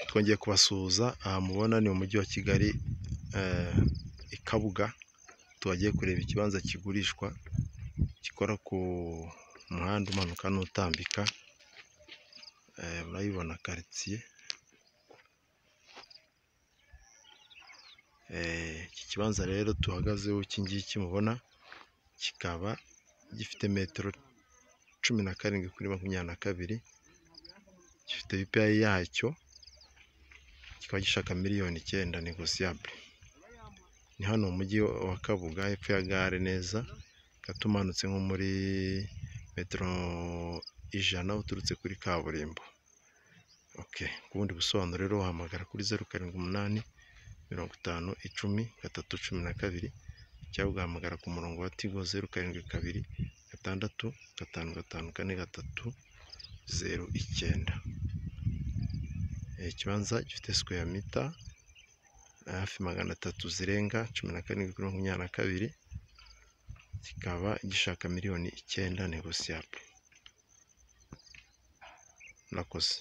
twongeye kubasuhuza aha mubona ni mu mujyi wa Kigali i Kabuga, tubagiye kureba ikibanza kigurishwa gikora ku muhanda umanuka n'utambika, murayibona karitsiye, iki kibanza rero duhagazeho iki ngiki mubona kikaba gifite metero cumi na karindwi kuri makumyabiri na kabiri, gifite ipayi yacyo, kikaba gishaka miliyoni icyenda negosiyabule, ni hano mu mujyi wa Kabuga hepfo ya gare neza, ukata umanutse nko muri metero ijana uturutse kuri kaburimbo, ku bundi busobanuro rero wahamagara kuri zeru karindwi umunani mirongo itanu icumi gatatu cumi na kabiri cyangwa ugahamagara ku murongo wa tigo zeru karindwi kabiri gatandatu gatanu gatanu kane gatatu zeru icyenda, ikibanza gifite sikweya mita hafi magana atatu zirenga cumi na karindwi kuri makumyabiri na kabiri, kikaba gishaka miliyoni icyenda negosiyabule, murakoze.